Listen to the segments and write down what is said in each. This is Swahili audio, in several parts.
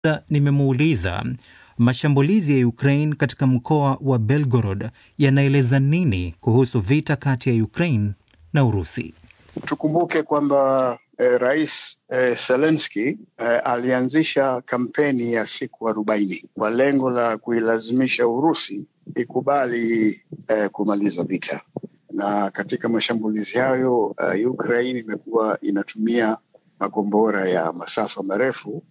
nimemuuliza mashambulizi ya Ukraine katika mkoa wa Belgorod yanaeleza nini kuhusu vita kati ya Ukraine na Urusi. Tukumbuke kwamba eh, Rais eh, Zelensky eh, alianzisha kampeni ya siku arobaini kwa lengo la kuilazimisha Urusi ikubali eh, kumaliza vita, na katika mashambulizi hayo eh, Ukraine imekuwa inatumia makombora ya masafa marefu.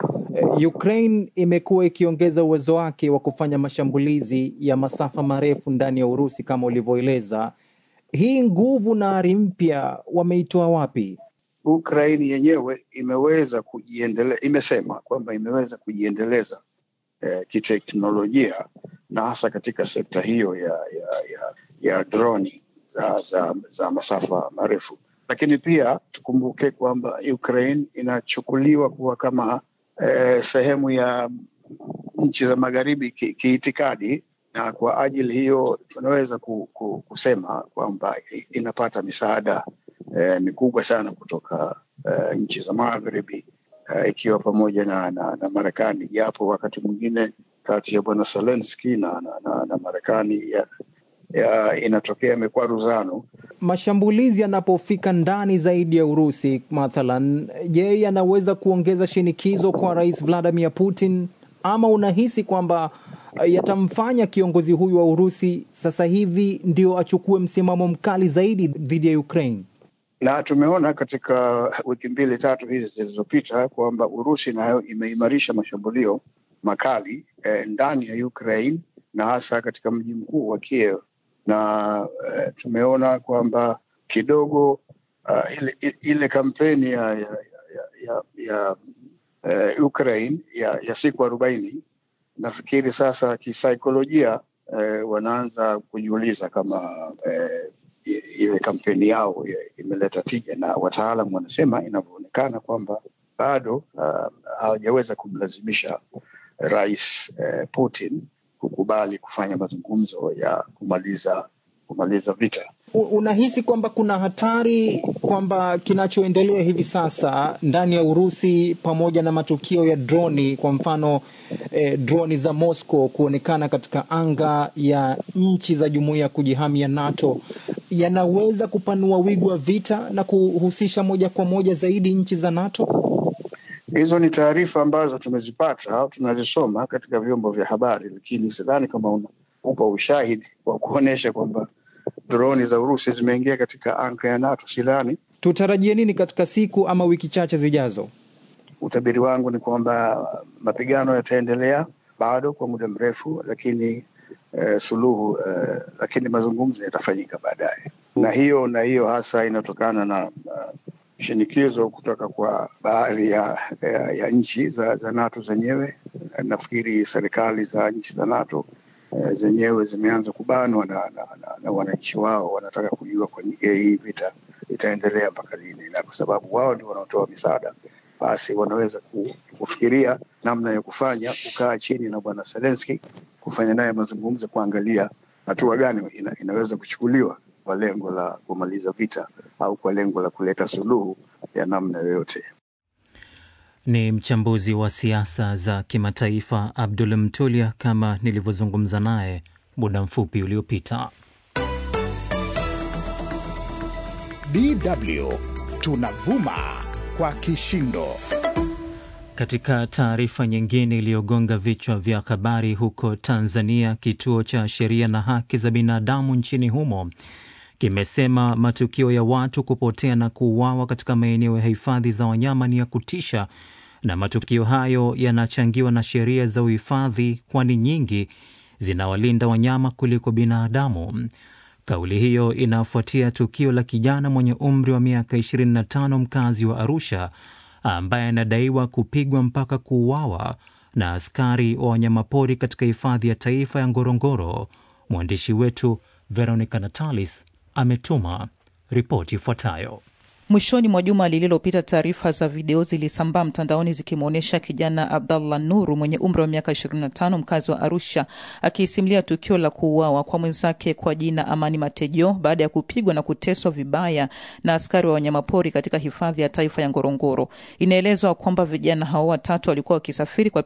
Ukraine imekuwa ikiongeza uwezo wake wa kufanya mashambulizi ya masafa marefu ndani ya Urusi kama ulivyoeleza. Hii nguvu na ari mpya wameitoa wapi? Ukraine yenyewe imeweza kujiendeleza, imesema kwamba imeweza kujiendeleza eh, kiteknolojia na hasa katika sekta hiyo ya ya, ya, ya droni za, za, za masafa marefu, lakini pia tukumbuke kwamba Ukraine inachukuliwa kuwa kama eh, sehemu ya nchi za magharibi kiitikadi ki na kwa ajili hiyo tunaweza ku, ku, kusema kwamba inapata misaada eh, mikubwa sana kutoka eh, nchi za magharibi eh, ikiwa pamoja na, na, na Marekani, japo wakati mwingine kati ya bwana Zelensky na, na, na, na Marekani ya, ya inatokea mikwaruzano. Mashambulizi yanapofika ndani zaidi ya Urusi mathalan, je, yanaweza kuongeza shinikizo kwa Rais Vladimir Putin ama unahisi kwamba yatamfanya kiongozi huyu wa Urusi sasa hivi ndio achukue msimamo mkali zaidi dhidi ya Ukraine? Na tumeona katika wiki mbili tatu hizi zilizopita kwamba Urusi nayo imeimarisha mashambulio makali eh, ndani ya Ukraine na hasa katika mji mkuu wa Kiev na eh, tumeona kwamba kidogo uh, ile, ile kampeni ya, ya, ya, ya, ya uh, Ukraine ya, ya siku arobaini nafikiri sasa kisaikolojia eh, wanaanza kujiuliza kama eh, ile kampeni yao imeleta tija, na wataalam wanasema inavyoonekana kwamba bado hawajaweza uh, kumlazimisha Rais eh, Putin kukubali kufanya mazungumzo ya kumaliza kumaliza vita. Unahisi kwamba kuna hatari kwamba kinachoendelea hivi sasa ndani ya Urusi pamoja na matukio ya droni, kwa mfano eh, droni za Moscow kuonekana katika anga ya nchi za jumuiya ya kujihami ya NATO yanaweza kupanua wigo wa vita na kuhusisha moja kwa moja zaidi nchi za NATO? Hizo ni taarifa ambazo tumezipata au tunazisoma katika vyombo vya habari, lakini sidhani kama upa ushahidi wa kuonyesha kwamba droni za Urusi zimeingia katika anga ya NATO. Sidhani. Tutarajie nini katika siku ama wiki chache zijazo? Utabiri wangu ni kwamba mapigano yataendelea bado kwa muda mrefu, lakini eh, suluhu eh, lakini mazungumzo yatafanyika baadaye, na hiyo na hiyo hasa inatokana na uh, shinikizo kutoka kwa baadhi ya, ya, ya nchi za, za NATO zenyewe. Nafikiri serikali za nchi za NATO eh, zenyewe zimeanza kubanwa na, na, na, na wananchi wao wanataka kujua kwa hii vita itaendelea mpaka lini, na kwa sababu wao ndio wanaotoa misaada, basi wanaweza kufikiria namna ya kufanya, kukaa chini na bwana Zelensky, kufanya naye mazungumzo, kuangalia hatua gani ina, inaweza kuchukuliwa kwa lengo la kumaliza vita au kwa lengo la kuleta suluhu ya namna yoyote. Ni mchambuzi wa siasa za kimataifa Abdul Mtulia, kama nilivyozungumza naye muda mfupi uliopita. DW tunavuma kwa kishindo. Katika taarifa nyingine iliyogonga vichwa vya habari huko Tanzania, kituo cha sheria na haki za binadamu nchini humo kimesema matukio ya watu kupotea na kuuawa katika maeneo ya hifadhi za wanyama ni ya kutisha, na matukio hayo yanachangiwa na sheria za uhifadhi, kwani nyingi zinawalinda wanyama kuliko binadamu. Kauli hiyo inafuatia tukio la kijana mwenye umri wa miaka 25 mkazi wa Arusha ambaye anadaiwa kupigwa mpaka kuuawa na askari wa wanyamapori katika hifadhi ya taifa ya Ngorongoro. Mwandishi wetu Veronica Natalis ametuma ripoti ifuatayo. Mwishoni mwa juma lililopita, taarifa za video zilisambaa mtandaoni zikimwonyesha kijana Abdallah Nuru mwenye umri wa miaka 25 mkazi wa Arusha akisimulia tukio la kuuawa kwa mwenzake kwa jina Amani Matejo baada ya kupigwa na kuteswa vibaya na askari wa wanyamapori katika hifadhi ya taifa ya Ngorongoro. Inaelezwa kwamba vijana hao watatu walikuwa wakisafiri kwa